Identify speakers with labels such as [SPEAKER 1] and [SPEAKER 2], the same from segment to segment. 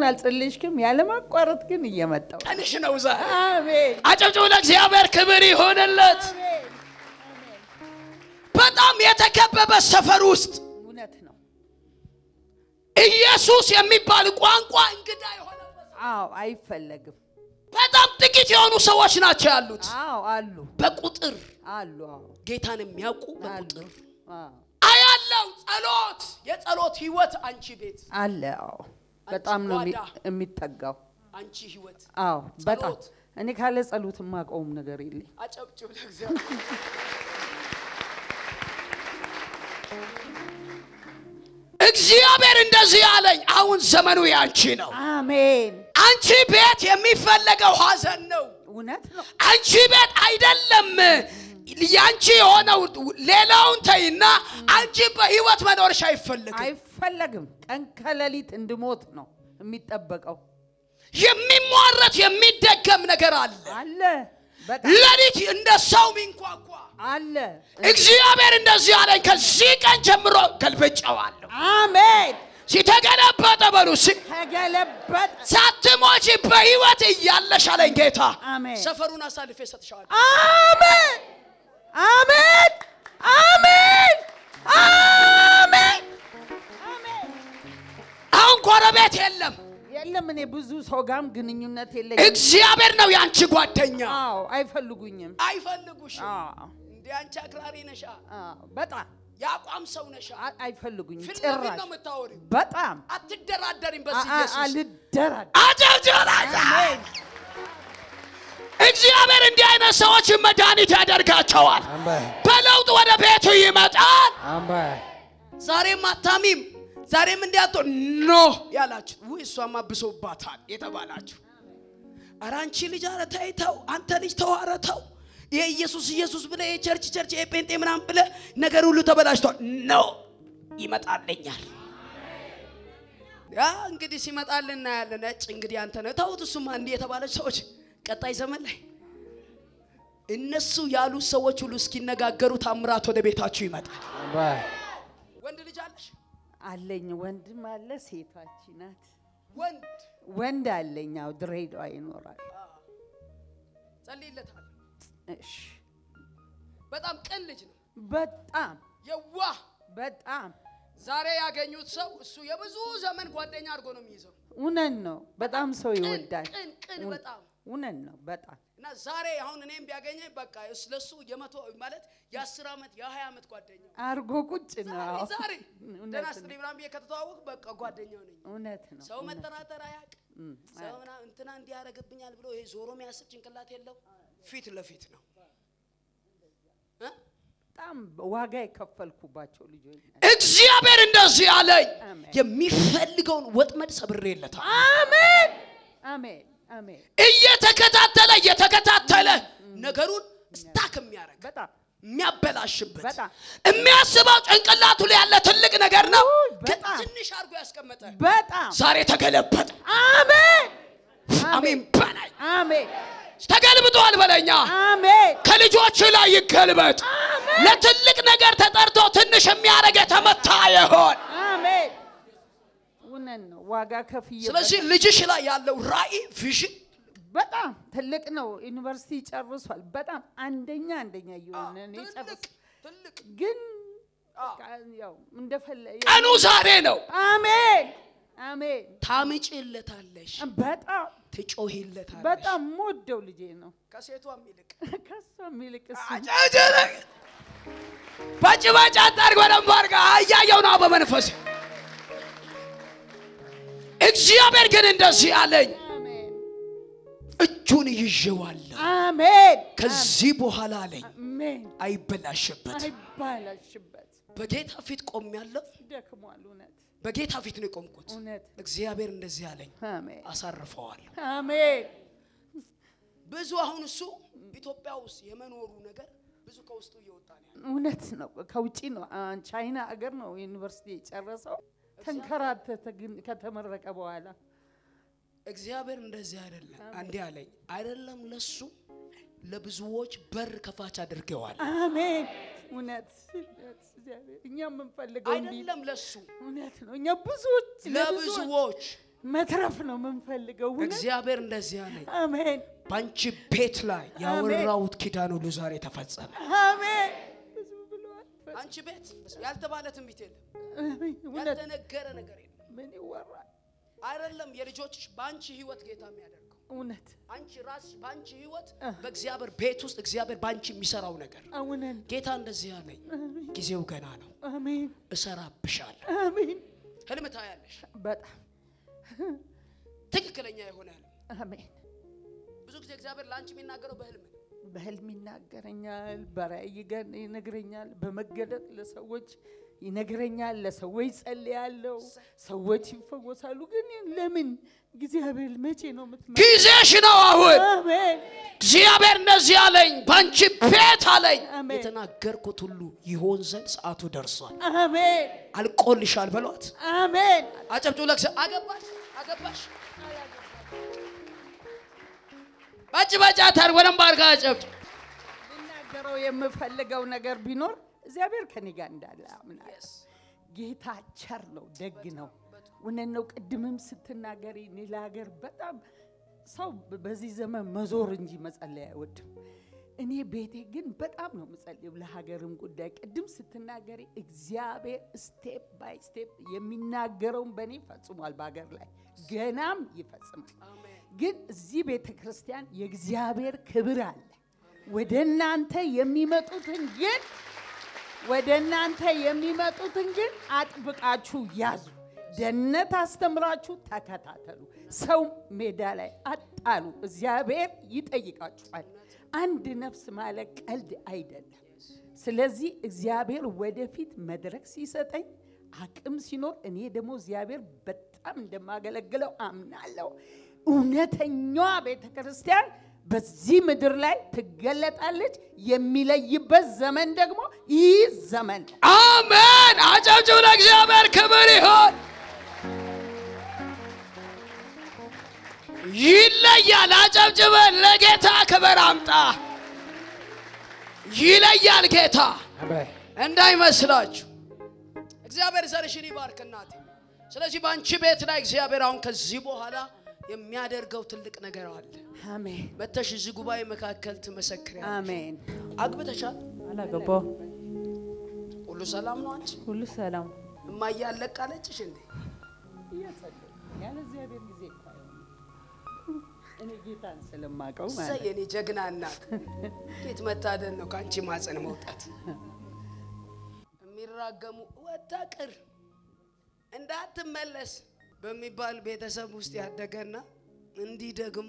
[SPEAKER 1] አልጸለይሽም? ያለማቋረጥ ግን እየመጣው
[SPEAKER 2] ቀንሽ ነው ዛሬ።
[SPEAKER 1] አሜን
[SPEAKER 2] አጨብጭቡ ለእግዚአብሔር ክብር ይሆንለት።
[SPEAKER 1] አሜን።
[SPEAKER 2] በጣም የተከበበ ሰፈር ውስጥ
[SPEAKER 1] እውነት ነው።
[SPEAKER 2] ኢየሱስ የሚባል ቋንቋ እንግዳ የሆነበት
[SPEAKER 1] አዎ አይፈለግም።
[SPEAKER 2] በጣም ጥቂት የሆኑ ሰዎች ናቸው ያሉት።
[SPEAKER 1] አዎ አሉ
[SPEAKER 2] በቁጥር
[SPEAKER 1] አሉ አዎ
[SPEAKER 2] ጌታን የሚያውቁ
[SPEAKER 1] አሉ
[SPEAKER 2] በቁጥር
[SPEAKER 1] አዎ
[SPEAKER 2] አያለው። ጸሎት፣ የጸሎት ህይወት አንቺ ቤት፣
[SPEAKER 1] አለ አዎ በጣም ነው የሚ-
[SPEAKER 2] ጓዳ።
[SPEAKER 1] የሚጠጋው።
[SPEAKER 2] አንቺ ህይወት
[SPEAKER 1] አዎ በጣም
[SPEAKER 2] ጸሎት።
[SPEAKER 1] እኔ ካለ ጸሎት የማውቀውም ነገር የለኝ።
[SPEAKER 2] አጨብጭብ ለእግዚአብሔር። እግዚአብሔር እንደዚህ አለኝ፣ አሁን ዘመኑ ያንቺ ነው።
[SPEAKER 1] አሜን
[SPEAKER 2] አንቺ ቤት የሚፈለገው ሀዘን ነው።
[SPEAKER 1] እውነት ነው።
[SPEAKER 2] አንቺ ቤት አይደለም ያንቺ የሆነው ሌላውን ተይና አንቺ በህይወት መኖርሽ አይፈልግም።
[SPEAKER 1] አይፈለግም። ቀን ከሌሊት እንድሞት ነው የሚጠበቀው።
[SPEAKER 2] የሚሟረት የሚደገም ነገር አለ።
[SPEAKER 1] አለ በጣም
[SPEAKER 2] ሌሊት እንደ ሰው ሚንኳኳ
[SPEAKER 1] አለ።
[SPEAKER 2] እግዚአብሔር እንደዚህ አለኝ፣ ከዚህ ቀን ጀምሮ ገልብጨዋለሁ።
[SPEAKER 1] አሜን
[SPEAKER 2] ሲተገለበጠ በሉ ሲ
[SPEAKER 1] ተገለበጠ።
[SPEAKER 2] ሳትሞቺ በህይወት እያለሽ አለኝ ጌታ።
[SPEAKER 1] አሜን
[SPEAKER 2] ሰፈሩን አሳልፌ ሰጥሻለሁ።
[SPEAKER 1] አሜን አሜን አሜን አሜን አሜን።
[SPEAKER 2] አሁን ጎረቤት የለም።
[SPEAKER 1] የለም እኔ ብዙ ሰው ጋርም ግንኙነት የለኝም።
[SPEAKER 2] እግዚአብሔር ነው የአንቺ ጓደኛ።
[SPEAKER 1] አዎ አይፈልጉኝም።
[SPEAKER 2] አይፈልጉሽም።
[SPEAKER 1] አዎ
[SPEAKER 2] እንደ አንቺ አክራሪ ነሻ፣
[SPEAKER 1] አዎ በጣም
[SPEAKER 2] የአቋም ሰው ነሻ።
[SPEAKER 1] አ- አይፈልጉኝም
[SPEAKER 2] ፊት ለፊት
[SPEAKER 1] ጭራሽ
[SPEAKER 2] ነው የምታወሪው።
[SPEAKER 1] በጣም
[SPEAKER 2] አትደራደሪም
[SPEAKER 1] አ-
[SPEAKER 2] በዚህ
[SPEAKER 1] አ-
[SPEAKER 2] ኢየሱስ
[SPEAKER 1] አልደራደርም።
[SPEAKER 2] አጨብጭበላዛ
[SPEAKER 1] አሜን
[SPEAKER 2] እግዚአብሔር እንዲህ አይነት ሰዎች መድኃኒት ያደርጋቸዋል።
[SPEAKER 3] አሜን
[SPEAKER 2] በለውጥ ወደ ቤቱ ይመጣል።
[SPEAKER 3] አሜን
[SPEAKER 2] ዛሬም አታሚም፣ ዛሬም እንዲያቶ ኖ ያላችሁ ውይ እሷማ ብሶባታል የተባላችሁ ኧረ አንቺ ልጅ ኧረ ተይ ተው፣ አንተ ልጅ ተው ኧረ ተው። ይሄ ኢየሱስ ኢየሱስ ብለህ ይሄ ቸርች ቸርች ይሄ ጴንጤ ምናምን ብለህ ነገር ሁሉ ተበላሽቷል። ኖ ይመጣልኛል። ያ እንግዲህ ሲመጣልን እናያለን። ነጭ እንግዲህ አንተ ነህ ተውት። እሱማ እንዲህ የተባለች ሰዎች ቀጣይ ዘመን ላይ እነሱ ያሉ ሰዎች ሁሉ እስኪነጋገሩ ታምራት ወደ ቤታችሁ ይመጣል።
[SPEAKER 3] አሜን
[SPEAKER 2] ወንድ ልጅ አለሽ?
[SPEAKER 1] አለኝ ወንድም አለ ሴታች ናት።
[SPEAKER 2] ወንድ
[SPEAKER 1] ወንድ አለኝ አዎ ድሬዳዋ ይኖራል።
[SPEAKER 2] ጸልይለታል።
[SPEAKER 1] እሺ
[SPEAKER 2] በጣም ቅን ልጅ ነው፣
[SPEAKER 1] በጣም
[SPEAKER 2] የዋህ
[SPEAKER 1] በጣም
[SPEAKER 2] ዛሬ ያገኙት ሰው እሱ የብዙ ዘመን ጓደኛ አድርጎ ነው የሚይዘው።
[SPEAKER 1] እውነት ነው። በጣም ሰው
[SPEAKER 2] ቅን
[SPEAKER 1] ይወዳል።
[SPEAKER 2] ቅን ቅን
[SPEAKER 1] እውነ-
[SPEAKER 2] በጣም
[SPEAKER 1] እውነት ነው። በጣም
[SPEAKER 2] እና ዛሬ አሁን እኔም ቢያገኘኝ በቃ ስለሱ የመቶ ማለት የአስር ዓመት የሀያ ዓመት ጓደኛ
[SPEAKER 1] አርጎ ቁጭ ነው።
[SPEAKER 2] ዛሬ
[SPEAKER 1] አዎ።
[SPEAKER 2] ዛሬ
[SPEAKER 1] እውነት
[SPEAKER 2] ደህና
[SPEAKER 1] ነው።
[SPEAKER 2] ስትል ምናምን ብዬ ከተተዋወቅ በቃ ጓደኛው ነኝ።
[SPEAKER 1] እውነት ነው።
[SPEAKER 2] ሰው
[SPEAKER 1] እውነት
[SPEAKER 2] መጠራጠር አያውቅ።
[SPEAKER 1] እም፣
[SPEAKER 2] ሰው ምናምን እንትና እንዲህ ያደርግብኛል ብሎ ይሄ ዞሮ የሚያስብ ጭንቅላት የለው። ፊት ለፊት ነው እ?
[SPEAKER 1] በጣም ዋጋ የከፈልኩባቸው ልጆች ናቸው።
[SPEAKER 2] እግዚአብሔር እንደዚህ አለኝ፣
[SPEAKER 1] አሜን።
[SPEAKER 2] የሚፈልገውን ወጥመድ ሰብሬለታል።
[SPEAKER 1] አሜን አሜን አሜን።
[SPEAKER 2] እየተከታተለ እየተከታተለ ነገሩን ስታክ የሚያደርግ
[SPEAKER 1] በጣም
[SPEAKER 2] የሚያበላሽበት
[SPEAKER 1] በጣም
[SPEAKER 2] የሚያስበው ጭንቅላቱ ላይ ያለ ትልቅ ነገር ነው፣
[SPEAKER 1] ውይ፣
[SPEAKER 2] ግን
[SPEAKER 1] በጣም
[SPEAKER 2] ትንሽ አድርጎ ያስቀመጠ
[SPEAKER 1] በጣም
[SPEAKER 2] ዛሬ ተገለበጠ።
[SPEAKER 1] አሜን
[SPEAKER 2] አሜን በላይ
[SPEAKER 1] አሜን
[SPEAKER 2] ተገልብጧል በለኛ።
[SPEAKER 1] አሜን
[SPEAKER 2] ከልጆች ላይ ይገልበጥ። ለትልቅ ነገር ተጠርቶ ትንሽ የሚያደርግ የተመታ ይሆን።
[SPEAKER 1] አሜን። እውነት ነው። ዋጋ ከፍዬ
[SPEAKER 2] ስለዚህ ልጅሽ ላይ ያለው ራእይ ቪዥን
[SPEAKER 1] በጣም ትልቅ ነው። ዩኒቨርሲቲ ጨርሷል። በጣም አንደኛ አንደኛ እየሆነ ነው
[SPEAKER 2] ትልቅ
[SPEAKER 1] የጨረሰው።
[SPEAKER 2] ትልቅ
[SPEAKER 1] ግን
[SPEAKER 2] አዎ።
[SPEAKER 1] በቃ ያው እንደፈለ
[SPEAKER 2] ቀኑ ዛሬ ነው።
[SPEAKER 1] አሜን አሜን።
[SPEAKER 2] ታምጪለታለሽ፣
[SPEAKER 1] በጣም
[SPEAKER 2] ትጮሂለታለሽ።
[SPEAKER 1] በጣም ሞደው ልጄ ነው።
[SPEAKER 2] ከሴቷም ይልቅ
[SPEAKER 1] ከሷ የሚልቅ እሱ
[SPEAKER 2] አጨብጭብ። ባጭ ባጭ አታርግ። በደንብ አድርጋ እያየው ነው በመንፈስ እግዚአብሔር ግን እንደዚህ አለኝ፣
[SPEAKER 1] አሜን
[SPEAKER 2] እጁን ይዤዋለሁ።
[SPEAKER 1] አሜን
[SPEAKER 2] ከዚህ በኋላ አለኝ
[SPEAKER 1] አሜን።
[SPEAKER 2] አይበላሽበት።
[SPEAKER 1] አይባላሽበት
[SPEAKER 2] በጌታ ፊት ቆሜያለሁ።
[SPEAKER 1] ደክሟል። እውነት
[SPEAKER 2] በጌታ ፊት ነው የቆምኩት።
[SPEAKER 1] እውነት
[SPEAKER 2] እግዚአብሔር እንደዚህ አለኝ፣
[SPEAKER 1] አሜን
[SPEAKER 2] አሳርፈዋለሁ።
[SPEAKER 1] አሜን
[SPEAKER 2] ብዙ አሁን እሱ ኢትዮጵያ ውስጥ የመኖሩ ነገር ብዙ ከውስጡ እየወጣ ነው ያለው።
[SPEAKER 1] እውነት ነው። ከውጭ ነው አ- ቻይና አገር ነው ዩኒቨርሲቲ የጨረሰው። ተንከራተተ ግን ከተመረቀ በኋላ
[SPEAKER 2] እግዚአብሔር እንደዚህ አይደለም። አንዴ አለኝ አይደለም ለሱ ለብዙዎች በር ከፋች አድርገዋል።
[SPEAKER 1] አሜን። እውነት እውነት እግዚአብሔር እኛ የምንፈልገው እንዲህ
[SPEAKER 2] አይደለም ለሱ
[SPEAKER 1] እውነት ነው። እኛ ብዙዎች ለብዙዎች
[SPEAKER 2] ለብዙዎች
[SPEAKER 1] መትረፍ ነው የምንፈልገው። እውነት?
[SPEAKER 2] እግዚአብሔር እንደዚህ አለኝ፣
[SPEAKER 1] አሜን
[SPEAKER 2] በአንቺ ቤት ላይ ያወራሁት ኪዳን ሁሉ ዛሬ ተፈጸመ።
[SPEAKER 1] አሜን። ብዙ ብለዋል።
[SPEAKER 2] አንቺ ቤት ያልተባለ ትንቢት የለም፣
[SPEAKER 1] አሜን። እውነት
[SPEAKER 2] ያልተነገረ ነገር የለም።
[SPEAKER 1] ምን ይወራል?
[SPEAKER 2] አይደለም የልጆችሽ በአንቺ ህይወት ጌታ የሚያደርገው
[SPEAKER 1] እውነት
[SPEAKER 2] አንቺ ራስሽ በአንቺ ህይወት በእግዚአብሔር ቤት ውስጥ እግዚአብሔር በአንቺ የሚሰራው ነገር
[SPEAKER 1] እውነት
[SPEAKER 2] ጌታ እንደዚህ አለኝ፣ ጊዜው ገና ነው፣
[SPEAKER 1] አሜን
[SPEAKER 2] እሰራብሻለሁ።
[SPEAKER 1] አሜን።
[SPEAKER 2] ህልም ታያለሽ፣
[SPEAKER 1] በጣም
[SPEAKER 2] ትክክለኛ የሆነ ህልም።
[SPEAKER 1] አሜን።
[SPEAKER 2] ብዙ ጊዜ እግዚአብሔር ለአንቺ የሚናገረው በህልም ነው።
[SPEAKER 1] በህልም ይናገረኛል፣ በራእይ ይገ- ይነግረኛል፣ በመገለጥ ለሰዎች ይነግረኛል፣ ለሰዎች ጸልያለሁ፣ ሰዎች ይፈወሳሉ። ግን ለምን እግዚአብሔር መቼ ነው የምትመ
[SPEAKER 2] ጊዜሽ ነው አሁን።
[SPEAKER 1] አሜን
[SPEAKER 2] እግዚአብሔር እንደዚህ አለኝ፣ በአንቺ ቤት አለኝ።
[SPEAKER 1] አሜን።
[SPEAKER 2] የተናገርኩት ሁሉ ይሆን ዘንድ ሰዓቱ ደርሷል።
[SPEAKER 1] አሜን
[SPEAKER 2] አልቆልሻል በሏት።
[SPEAKER 1] አሜን
[SPEAKER 2] አጨብጭቡ። ለክሰ አገባሽ አገባሽ ባጭ ባጭ አታር ወደም ባርጋ አጨብጭ
[SPEAKER 1] ልናገረው የምፈልገው ነገር ቢኖር እግዚአብሔር ከኔ ጋር እንዳለ አምናለሁ። ጌታ ቸር ነው፣ ደግ ነው። እውነት ነው። ቅድምም ስትናገሪ እኔ ለሀገር በጣም ሰው በዚህ ዘመን መዞር እንጂ መጸለይ አይወድም። እኔ ቤቴ ግን በጣም ነው የምጸልየው ለሀገርም ጉዳይ። ቅድም ስትናገሪ እግዚአብሔር ስቴፕ ባይ ስቴፕ የሚናገረውን በእኔ ፈጽሟል፣ በሀገር ላይ ገናም ይፈጽማል። ግን እዚህ ቤተ ክርስቲያን የእግዚአብሔር ክብር አለ። ወደ እናንተ የሚመጡትን ግን ወደ እናንተ የሚመጡትን ግን አጥብቃችሁ ያዙ። ደህንነት አስተምራችሁ ተከታተሉ። ሰው ሜዳ ላይ አጣሉ። እግዚአብሔር ይጠይቃችኋል። አንድ ነፍስ ማለት ቀልድ አይደለም። ስለዚህ እግዚአብሔር ወደፊት መድረክ ሲሰጠኝ አቅም ሲኖር እኔ ደግሞ እግዚአብሔር በጣም እንደማገለግለው አምናለሁ። እውነተኛዋ ቤተ ክርስቲያን በዚህ ምድር ላይ ትገለጣለች። የሚለይበት ዘመን ደግሞ ይህ ዘመን ነው።
[SPEAKER 2] አሜን። አጨብጭቡ። ለእግዚአብሔር ክብር ይሁን። ይለያል። አጨብጭበ ለጌታ ክብር አምጣ። ይለያል ጌታ እንዳይመስላችሁ። እግዚአብሔር ዘርሽን ይባርክ እናቴ። ስለዚህ በአንቺ ቤት ላይ እግዚአብሔር አሁን ከዚህ በኋላ የሚያደርገው ትልቅ ነገር አለ።
[SPEAKER 1] አሜን
[SPEAKER 2] መተሽ እዚህ ጉባኤ መካከል ትመሰክሪያለሽ።
[SPEAKER 1] አሜን።
[SPEAKER 2] አግብተሻል?
[SPEAKER 3] አላገባው
[SPEAKER 2] ሁሉ ሰላም ነው? አንቺ
[SPEAKER 3] ሁሉ ሰላም
[SPEAKER 2] እማዬ አለቃለችሽ እንዴ?
[SPEAKER 1] እየጸለይኩ ያለ እግዚአብሔር ጊዜ እኮ አይሆንም። እኔ ጌታን ስለማውቀው
[SPEAKER 2] እሰይ
[SPEAKER 1] ማለት
[SPEAKER 2] የኔ ጀግና እናት፣ እንዴት መታደል ነው ከአንቺ ማፀን መውጣት። የሚራገሙ ወጣ ቅር እንዳትመለስ በሚባል ቤተሰብ ውስጥ ያደገና እንዲህ ደግሞ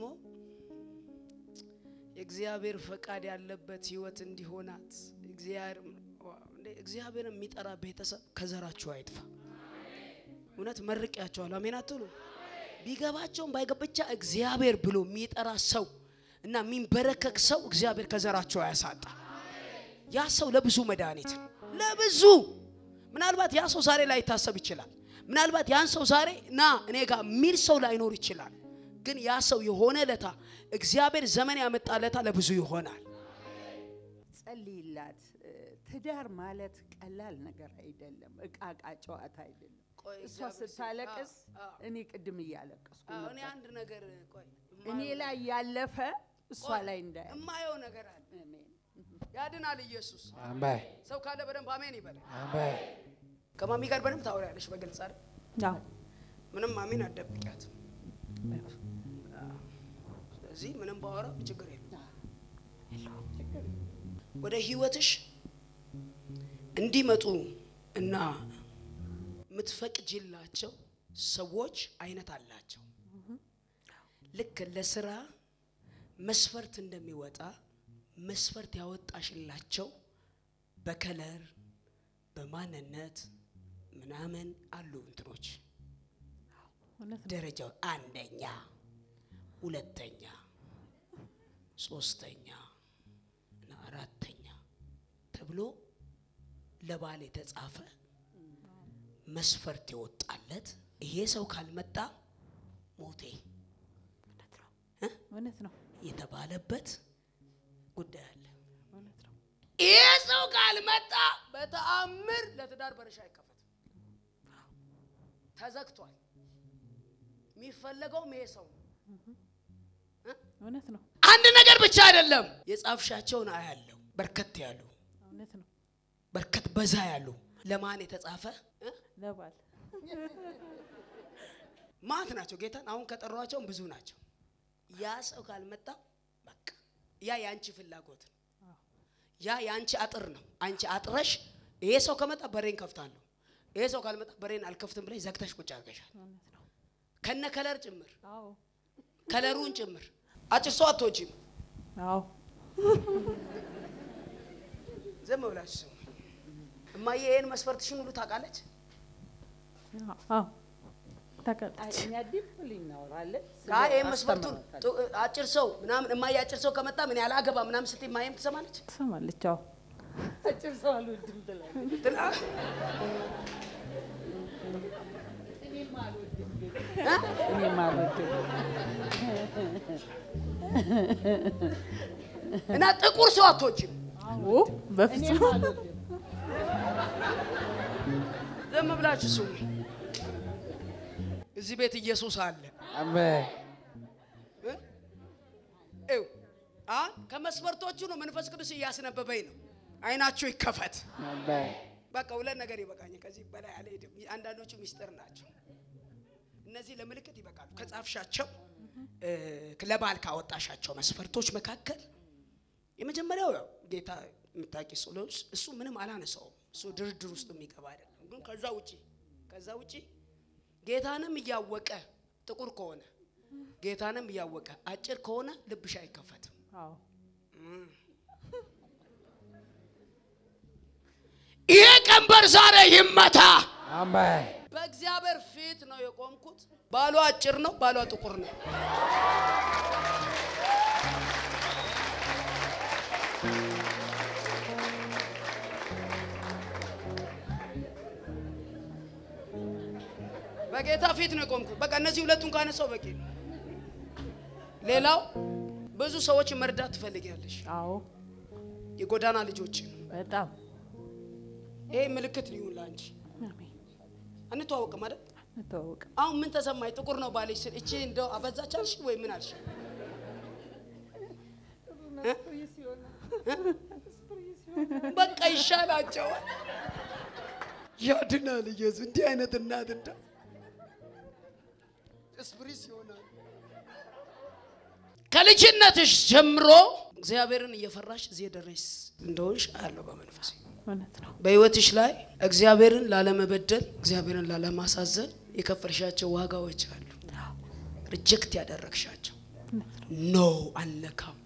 [SPEAKER 2] የእግዚአብሔር ፈቃድ ያለበት ህይወት እንዲሆናት እግዚአብሔር እግዚአብሔር የሚጠራ ቤተሰብ ከዘራችሁ አይጥፋ። እውነት መርቂያቸዋል። አሜን አትሉ? ቢገባቸውም ባይገባ ብቻ እግዚአብሔር ብሎ የሚጠራ ሰው እና የሚንበረከክ ሰው እግዚአብሔር ከዘራቸው አያሳጣ። ያ ሰው ለብዙ መድኃኒት ነው። ለብዙ ምናልባት ያ ሰው ዛሬ ላይታሰብ ይችላል። ምናልባት ያን ሰው ዛሬ ና እኔ ጋር የሚል ሰው ላይኖር ይችላል። ግን ያ ሰው የሆነ ለታ እግዚአብሔር ዘመን ያመጣለታ ለብዙ ይሆናል።
[SPEAKER 1] ጸልይላት። ትዳር ማለት ቀላል ነገር አይደለም። እቃ እቃ ጨዋታ አይደለም።
[SPEAKER 2] ቆይ
[SPEAKER 1] እሷ
[SPEAKER 2] እግዚአብሔር ሲ-
[SPEAKER 1] ስታለቅስ
[SPEAKER 2] አዎ፣ አዎ።
[SPEAKER 1] እኔ ቅድም እያለቀስኩ
[SPEAKER 2] አዎ፣ እኔ
[SPEAKER 1] ነበር።
[SPEAKER 2] አንድ ነገር ቆይ
[SPEAKER 1] እኔ ላይ ያለፈ እሷ
[SPEAKER 2] ቆይ፣
[SPEAKER 1] ላይ እንዳያ
[SPEAKER 2] እማየው ነገር አለ።
[SPEAKER 1] አሜን።
[SPEAKER 2] ያድናል ኢየሱስ።
[SPEAKER 4] አሜን
[SPEAKER 2] ሰው ካለ በደንብ አሜን ይበል።
[SPEAKER 4] አሜን
[SPEAKER 2] ከማሚ ጋር በደንብ ታወሪያለሽ በግልጽ አይደል?
[SPEAKER 3] አዎ
[SPEAKER 2] ምንም ማሚን አትደብቂያት። ስለዚህ ምንም ባወራ ችግር የለም። ወደ ህይወትሽ እንዲመጡ እና የምትፈቅጂላቸው ሰዎች አይነት አላቸው። ልክ ለስራ መስፈርት እንደሚወጣ መስፈርት ያወጣሽላቸው በከለር በማንነት ምናምን አሉ እንትኖች
[SPEAKER 3] እውነት ነው።
[SPEAKER 2] ደረጃው አንደኛ፣ ሁለተኛ፣ ሶስተኛ እና አራተኛ ተብሎ ለባል የተጻፈ መስፈርት የወጣለት ይሄ ሰው ካልመጣ ሞቴ እ?
[SPEAKER 3] እውነት ነው።
[SPEAKER 2] የተባለበት ጉዳይ አለ።
[SPEAKER 3] እውነት ነው።
[SPEAKER 2] ይሄ ሰው ካልመጣ በተአምር ለትዳር በርሻ አይከፈትም፣ ተዘግቷል። የሚፈለገውም ይሄ ሰው ነው።
[SPEAKER 3] እውነት ነው።
[SPEAKER 2] አንድ ነገር ብቻ አይደለም። የጻፍሻቸውን አያለው በርከት ያሉ
[SPEAKER 3] እውነት ነው።
[SPEAKER 2] በርከት በዛ ያሉ ለማን የተጻፈ እ?
[SPEAKER 3] ለባል
[SPEAKER 2] ማት ናቸው። ጌታን አሁን ከጠሯቸውም ብዙ ናቸው። ያ ሰው ካልመጣ በቃ ያ የአንቺ ፍላጎት ነው። ያ የአንቺ አጥር ነው። አንቺ አጥረሽ ይሄ ሰው ከመጣ በሬን ከፍታለሁ፣ ይሄ ሰው ካልመጣ በሬን አልከፍትም ብለሽ ዘግተሽ ቁጭ አድርገሻል።
[SPEAKER 3] እውነት ነው።
[SPEAKER 2] ከነ ከለር ጭምር
[SPEAKER 3] አዎ
[SPEAKER 2] ከለሩን ጭምር አጭር ሰው አትወጂም።
[SPEAKER 3] አዎ
[SPEAKER 2] ዝም ብላችሁ ስሙ። እማዬ ይሄን መስፈርትሽን ሁሉ ታውቃለች።
[SPEAKER 3] አዎ ታውቃለች።
[SPEAKER 1] እኛ ዲፕሊ እናወራለን።
[SPEAKER 2] አይ ይሄን መስፈርቱን ጡ- አጭር ሰው ምናምን እማዬ አጭር ሰው ከመጣ ምን ያህል አገባ ምናምን ስትይ እማዬም ትሰማለች።
[SPEAKER 3] ትሰማለች። አዎ
[SPEAKER 1] አጭር ሰው አልወድም ትላለች።
[SPEAKER 2] ትላ
[SPEAKER 1] እኔም አልወድም።
[SPEAKER 2] እና ጥቁር ሰው አትወጂም።
[SPEAKER 3] አዎ በፍጹም
[SPEAKER 1] እኔም አልወድም።
[SPEAKER 2] ዝም ብላችሁ ስሙ። እዚህ ቤት ኢየሱስ አለ።
[SPEAKER 1] አሜን።
[SPEAKER 2] እ? ይኸው አሁን ከመስፈርቶቹ ነው መንፈስ ቅዱስ እያስነበበኝ ነው። አይናችሁ ይከፈት።
[SPEAKER 1] አሜን።
[SPEAKER 2] በቃ ሁለት ነገር ይበቃኛል። ከዚህ በላይ አልሄድም። አንዳንዶቹ ሚስጥር ናቸው። እነዚህ ለምልክት ይበቃሉ። ከጻፍሻቸው እ፣ ለባል ካወጣሻቸው መስፈርቶች መካከል የመጀመሪያው ያው ጌታ የምታውቂ ሶሎስ እሱ ምንም አላነሳውም። እሱ ድርድር ውስጥ የሚገባ አይደለም። ግን ከዛ ውጪ ከዛ ውጪ ጌታንም እያወቀ ጥቁር ከሆነ ጌታንም እያወቀ አጭር ከሆነ ልብሽ አይከፈትም።
[SPEAKER 3] አዎ
[SPEAKER 2] ይሄ ቀንበር ዛሬ ይመታ።
[SPEAKER 1] አሜን።
[SPEAKER 2] በእግዚአብሔር ፊት ነው የቆምኩት። ባሏ አጭር ነው፣ ባሏ ጥቁር ነው። በጌታ ፊት ነው የቆምኩት። በቃ እነዚህ ሁለቱን ካነሳው በቂ ነው። ሌላው ብዙ ሰዎች መርዳት ትፈልጊያለሽ፣
[SPEAKER 3] አዎ
[SPEAKER 2] የጎዳና ልጆችን።
[SPEAKER 3] በጣም
[SPEAKER 2] ይሄ ምልክት ሊሆን ለአንቺ።
[SPEAKER 3] አሜን።
[SPEAKER 2] አንተዋወቅም አይደል?
[SPEAKER 3] እንተዋወቅ።
[SPEAKER 2] አሁን ምን ተሰማኝ? ጥቁር ነው ባልሽ ስል እቺ እንደው አበዛች አልሽ ወይ ምን አልሽ? በቃ ይሻላቸዋል። ያድናል ኢየሱስ። እንዲህ አይነት እናት እንዳ ስፕሪስ ይሆናል። ከልጅነትሽ ጀምሮ እግዚአብሔርን እየፈራሽ እዚህ የደረስ እንደሆንሽ አያለሁ በመንፈሴ።
[SPEAKER 3] እውነት ነው።
[SPEAKER 2] በህይወትሽ ላይ እግዚአብሔርን ላለመበደል እግዚአብሔርን ላለማሳዘን የከፈልሻቸው ዋጋዎች አሉ። ሪጀክት ያደረግሻቸው
[SPEAKER 3] እውነት ነው።
[SPEAKER 2] ኖ አልነካም።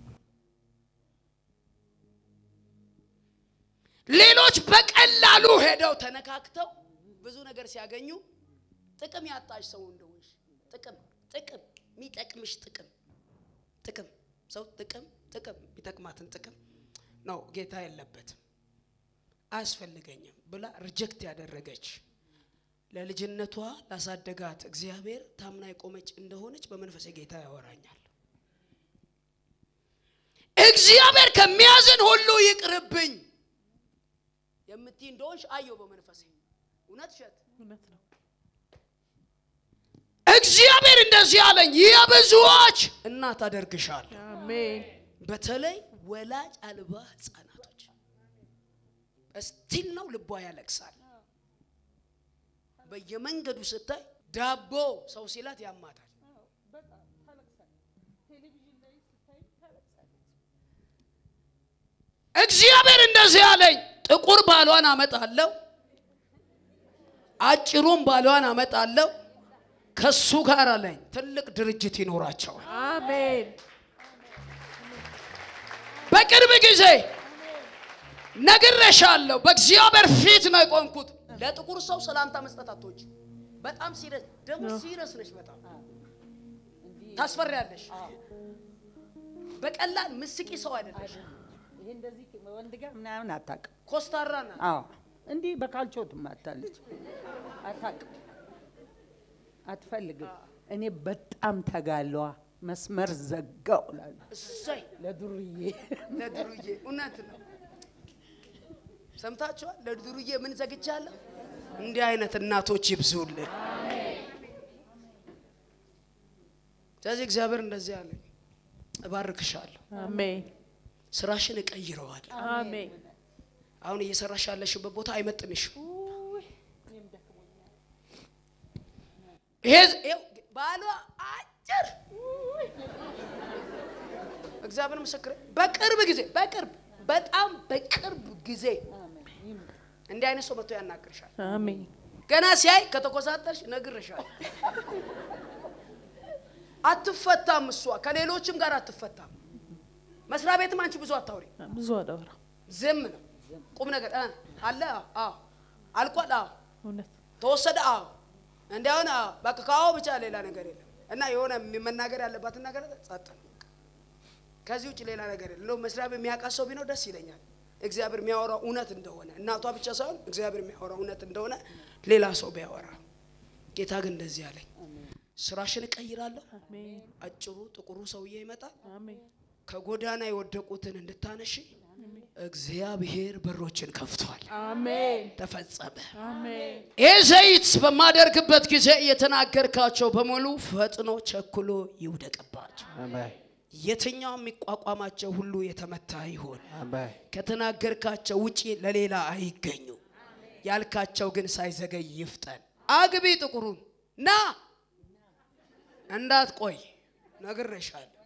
[SPEAKER 2] ሌሎች በቀላሉ ሄደው ተነካክተው ብዙ ነገር ሲያገኙ ጥቅም ያጣሽ ሰው እንደሆንሽ ጥቅም ጥቅም የሚጠቅምሽ ጥቅም ጥቅም ሰው ጥቅም ጥቅም የሚጠቅማትን ጥቅም ነው ጌታ የለበትም አያስፈልገኝም ብላ ሪጀክት ያደረገች ለልጅነቷ ላሳደጋት እግዚአብሔር ታምና የቆመች እንደሆነች በመንፈሴ ጌታ ያወራኛል። እግዚአብሔር ከሚያዝን ሁሉ ይቅርብኝ የምትይ እንደሆንሽ አየው በመንፈሴ። እውነት እሸት
[SPEAKER 3] እውነት ነው።
[SPEAKER 2] እግዚአብሔር እንደዚህ አለኝ፣ የብዙዎች እናት አደርግሻል።
[SPEAKER 3] አሜን።
[SPEAKER 2] በተለይ ወላጅ አልባ ህፃናቶች እስቲል ነው ልቧ ያለቅሳል። በየመንገዱ ስታይ ዳቦ ሰው ሲላት ያማታል። እግዚአብሔር እንደዚህ አለኝ፣ ጥቁር ባሏን አመጣለሁ፣ አጭሩን ባሏን አመጣለሁ። ከሱ ጋር አለኝ ትልቅ ድርጅት ይኖራቸዋል።
[SPEAKER 3] አሜን።
[SPEAKER 2] በቅርብ ጊዜ ነግሬሻለሁ። በእግዚአብሔር ፊት ነው የቆምኩት። ለጥቁር ሰው ሰላምታ መስጠት አትወጪ። በጣም ሲሪየስ ደግሞ ሲሪየስ ነሽ። በጣም ታስፈሪያለሽ። በቀላል ምስቂ ሰው አይደለሽ።
[SPEAKER 1] ይሄ እንደዚህ ወንድ ጋር ምናምን አታውቅም።
[SPEAKER 2] ኮስታራ ናት።
[SPEAKER 1] አዎ እንዲህ በካልቾ ትማታለች። አታውቅም፣ አትፈልግም። እኔ በጣም ተጋሏ መስመር ዘጋው እላለሁ
[SPEAKER 2] እሰይ
[SPEAKER 1] ለዱርዬ
[SPEAKER 2] ለድሩዬ እውነት ነው። ሰምታችኋል? ለድሩዬ ምን ዘግቻለሁ? እንዲህ አይነት እናቶች ይብዙልን። ስለዚህ እግዚአብሔር እንደዚህ አለኝ፣ እባርክሻለሁ፣
[SPEAKER 3] አሜን
[SPEAKER 2] ስራሽን እቀይረዋለሁ።
[SPEAKER 3] አሜን
[SPEAKER 2] አሁን እየሰራሽ ያለሽበት ቦታ አይመጥንሽም። ይሄ ይኸው ባሏ አጭር እግዚአብሔር ምስክር በቅርብ ጊዜ በቅርብ በጣም በቅርብ ጊዜ እንዲህ አይነት ሰው መጥቶ ያናግርሻል።
[SPEAKER 3] አሜን
[SPEAKER 2] ገና ሲያይ ከተኮሳተርሽ ነግርሻል። አትፈታም። እሷ ከሌሎችም ጋር አትፈታም። መስሪያ ቤትም አንቺ ብዙ አታውሪ፣
[SPEAKER 3] ብዙ አዳወራ
[SPEAKER 2] ዝም ነው። ቁም ነገር እ አለ አዎ፣ አልቋል አዎ፣
[SPEAKER 3] እውነት
[SPEAKER 2] ተወሰደ አዎ፣ እንዲያውን አዎ፣ በቃ ከአዎ ብቻ ሌላ ነገር የለም። እና የሆነ መናገር ያለባትን ነገር ጸጥ ነው። ከዚህ ውጭ ሌላ ነገር የለም። እንደውም መስሪያ ቤት የሚያውቃት ሰው ቢኖር ደስ ይለኛል። እግዚአብሔር የሚያወራው እውነት እንደሆነ እናቷ ብቻ ሳይሆን እግዚአብሔር የሚያወራው እውነት እንደሆነ ሌላ ሰው ቢያወራ፣ ጌታ ግን እንደዚህ አለኝ፣ ስራሽን እቀይራለሁ።
[SPEAKER 3] አሜን
[SPEAKER 2] አጭሩ ጥቁሩ ሰውዬ ይመጣል።
[SPEAKER 3] አሜን
[SPEAKER 2] ከጎዳና የወደቁትን እንድታነሺ እግዚአብሔር በሮችን ከፍቷል።
[SPEAKER 3] አሜን
[SPEAKER 2] ተፈጸመ።
[SPEAKER 3] አሜን
[SPEAKER 2] ይህ ዘይት በማደርግበት ጊዜ የተናገርካቸው በሙሉ ፈጥኖ ቸኩሎ ይውደቅባቸው። የትኛው የሚቋቋማቸው ሁሉ የተመታ ይሆን። ከተናገርካቸው ውጪ ለሌላ አይገኙ። ያልካቸው ግን ሳይዘገይ ይፍጠን። አግቢ ጥቁሩን ና እንዳትቆይ ነግሬሻለሁ።